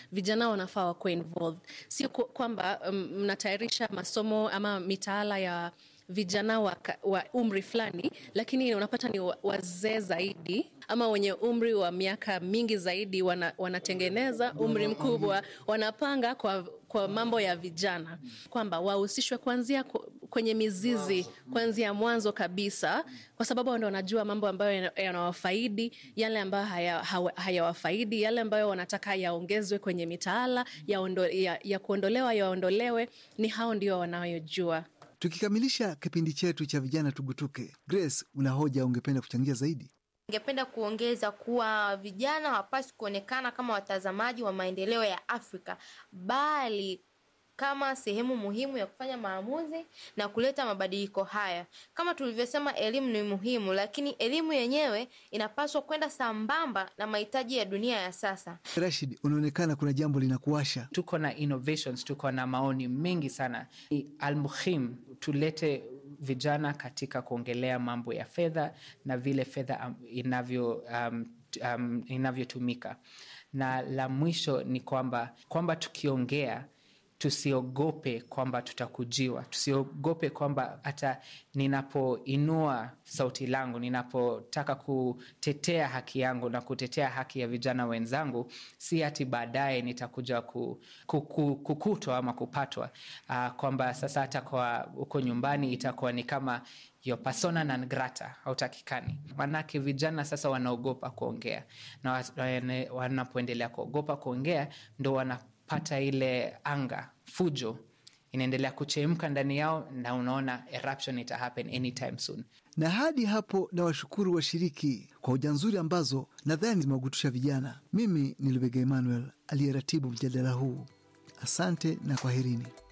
vijana wanafaa wakuwe involved, sio ku- kwamba um, mnatayarisha masomo ama mitaala ya vijana wa, ka- wa umri fulani, lakini unapata ni wa- wazee zaidi ama wenye umri wa miaka mingi zaidi wana, wanatengeneza umri mkubwa, wanapanga kwa, kwa mambo ya vijana, kwamba wahusishwe kuanzia ku- kwenye mizizi, kuanzia mwanzo kabisa, kwa sababu ndo wanajua mambo ambayo yana- yanawafaidi, yale ambayo haya- hawa- hayawafaidi, yale ambayo wanataka yaongezwe kwenye mitaala ya, ondo, ya, ya kuondolewa yaondolewe, ni hao ndio wanayojua. Tukikamilisha kipindi chetu cha vijana tugutuke, Grace, una hoja ungependa kuchangia zaidi? Ningependa kuongeza kuwa vijana hawapaswi kuonekana kama watazamaji wa maendeleo ya Afrika bali kama sehemu muhimu ya kufanya maamuzi na kuleta mabadiliko haya. Kama tulivyosema, elimu ni muhimu, lakini elimu yenyewe inapaswa kwenda sambamba na mahitaji ya dunia ya sasa. Rashid, unaonekana kuna jambo linakuasha. tuko na innovations tuko na maoni mengi sana Ni almuhim tulete vijana katika kuongelea mambo ya fedha na vile fedha um, inavyo um, t- um, inavyotumika na la mwisho ni kwamba kwamba tukiongea tusiogope kwamba tutakujiwa tusiogope kwamba hata ninapoinua sauti langu ninapotaka kutetea haki yangu na kutetea haki ya vijana wenzangu si hati baadaye nitakuja ku, ku, ku, kukutwa ama kupatwa uh, kwamba sasa hata kwa huko nyumbani itakuwa ni kama yo persona non grata hautakikani manake vijana sasa wanaogopa kuongea na wa- wane- wanapoendelea kuogopa kuongea ndo wanapata ile anga fujo inaendelea kuchemka ndani yao na unaona eruption ita happen anytime soon Na hadi hapo na washukuru washiriki kwa hoja nzuri ambazo nadhani zimewagutusha vijana. Mimi ni Lubega Emmanuel aliyeratibu mjadala huu. Asante na kwaherini.